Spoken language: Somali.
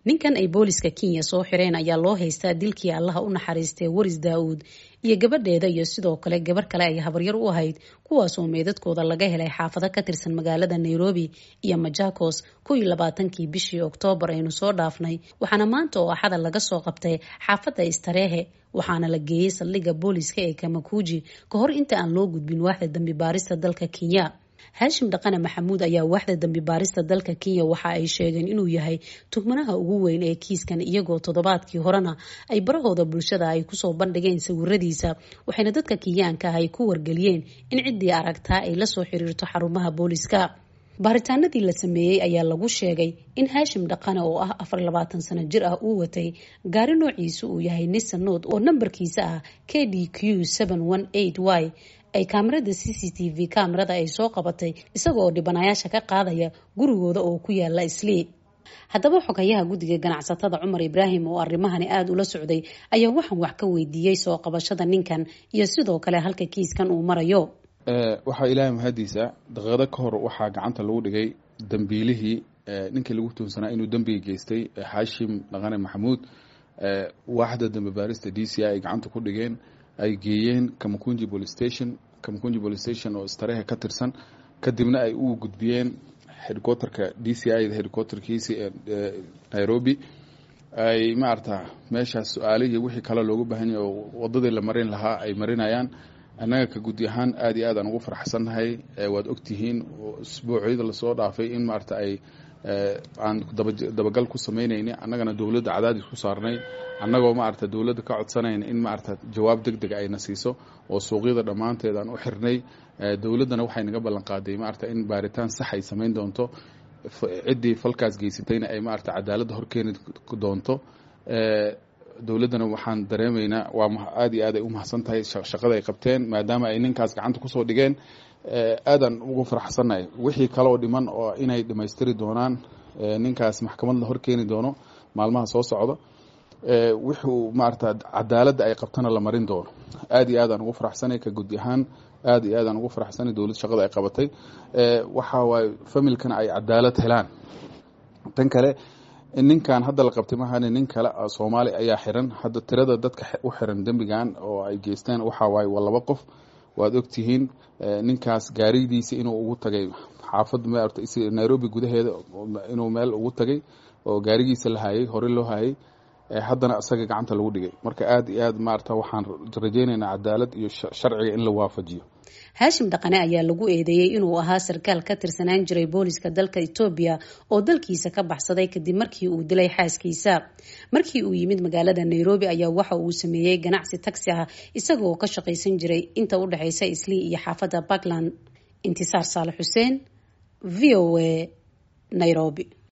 ninkan ay booliska kenya soo xireen ayaa loo haystaa dilkii allaha u naxariistay waris daa-uud iyo gabadheeda iyo sidoo kale gabar kale ay habaryar u ahayd kuwaasoo meedadkooda laga helay xaafado ka tirsan magaalada nairobi iyo majakos kow iyo labaatankii bishii oktoobar aynu soo dhaafnay waxaana maanta oo axada laga soo qabtay xaafadda istareehe waxaana la geeyey saldhigga booliska ee kamakuji ka hor inta aan loo gudbin waaxda dambi baarista dalka kenya haashim dhaqane maxamuud ayaa waaxda dambi baarista dalka kenya waxa ay sheegeen inuu yahay tuhmanaha ugu weyn ee kiiskan iyagoo toddobaadkii horena ay barahooda bulshada ay kusoo bandhigeen sawiradiisa waxayna dadka kenyaanka ah ay ku wargeliyeen in ciddii aragtaa ay lasoo xiriirto xarumaha booliska baaritaanadii la sameeyey ayaa lagu sheegay in haashim dhaqane oo ah afar labaatan sano jir ah uu watay gaari noociisu uu yahay nisanood oo nambarkiisa ah k d q y ay kaamirada c c t v kaamirada ay soo qabatay isagaoo dhibanayaasha ka qaadaya gurigooda oo ku yaala islii haddaba xogayaha guddiga ganacsatada cumar ibraahim oo arrimahani aada ula socday ayaa waxaan wax ka weydiiyey soo qabashada ninkan iyo sidoo kale halka kiiskan uu marayo waxaa ilaahay mahadiisa daqiiqado ka hor waxaa gacanta lagu dhigay dambiilihii ninkii lagu tuunsanaa inuu dembiga geystay xaashim dhaqane maxamuud waaxda dambi baarista d c i ay gacanta ku dhigeen ay geeyeen kamakunji police station kamakunji police station oo istarehe ka tirsan kadibna ay u gudbiyeen headquarterka d c i headquarterkiisi ee nairobi ay maarata meeshaas su-aalihii wixii kale loogu baahan yahay oo wadadii la marin lahaa ay marinayaan annaga ka guddi ahaan aada iyo aad aan ugu faraxsannahay waad ogtihiin isbuucyada lasoo dhaafay in maarata ay aan dabagal ku samaynayni annagana dowladda cadaadis ku saarnay annagoo maarata dowladda ka codsanayna in maarata jawaab deg deg ayna siiso oo suuqyada dhammaanteed aan u xirnay dowladdana waxay naga ballan qaaday maarata in baaritaan sax ay samayn doonto ciddii falkaas geysatayna ay maarata cadaaladda horkeeni doonto dowladdana waxaan dareemaynaa waa aada iyo aad ay u mahadsan tahay shaqada ay qabteen maadaama ay ninkaas gacanta kusoo dhigeen aadaan ugu faraxsannahay wixii kaleoo dhiman oo inay dhammaystiri doonaan ninkaas maxkamad la horkeeni doono maalmaha soo socda wuxuu maarata cadaaladda ay qabtana la marin doono aada iyo aadaan ugu faraxsanay ka gudi ahaan aada iyo aadaan ugu faraxsanay dowlad shaqada ay qabatay waxa waaye familkana ay cadaalad helaan tan kale ninkan hadda la qabtay mahane nin kale soomaali ayaa xiran hadda tirada dadka u xiran dembigan oo ay geysteen waxaa waaye waa laba qof waad ogtihiin ninkaas gaaridiisa inuu ugu tagay xaafad nairobi gudaheeda inuu meel ugu tagay oo gaarigiisa la hayay hore loo hayay haddana isaga gacanta lagu dhigay marka aada iyo aad maarata waxaan rajaynaynaa cadaalad iyo sharciga in la waafajiyo haashim dhaqane ayaa lagu eedeeyey inuu ahaa sarkaal ka tirsanaan jiray booliska dalka etoobiya oo dalkiisa ka baxsaday kadib markii uu dilay xaaskiisa markii uu yimid magaalada nairobi ayaa waxa uu sameeyey ganacsi tagsi ah isagaoo ka shaqaysan jiray inta u dhexeysa islii iyo xaafadda puntland intisaar saale xuseen v o a nairobi